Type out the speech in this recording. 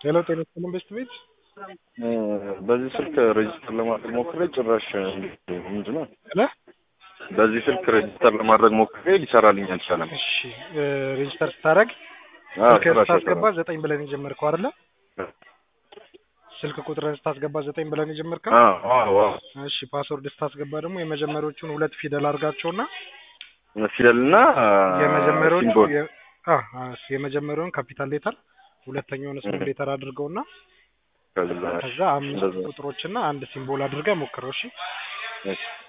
ሄሎ ጤና ይስጥልን ቤስት ቤት በዚህ ስልክ ሬጅስተር ለማድረግ ሞክሬ ጭራሽ ምንድን ነው ለ በዚህ ስልክ ሬጅስተር ለማድረግ ሞክሬ ሊሰራልኝ አልቻለም። እሺ ሬጅስተር ስታደርግ አዎ፣ ስልክ ጭራሽ ስታስገባ አይሰራም። ዘጠኝ ብለን የጀመርከው አይደለ? ስልክ ቁጥርን ስታስገባ ዘጠኝ ብለን የጀመርከው አዎ፣ አዎ፣ አዎ። እሺ ፓስወርድ ስታስገባ ደግሞ የመጀመሪያዎቹን ሁለት ፊደል አድርጋቸውና ፊደልና የመጀመሪያዎቹ ሲምቦል የ- አ አ የመጀመሪያውን ካፒታል ሌተር ሁለተኛውን ስሞል እህ። ሌተር አድርገውና ከዛ ከዛ አምስት እንደዛ። ቁጥሮችና አንድ ሲምቦል አድርገህ ሞክረው። እሺ እሺ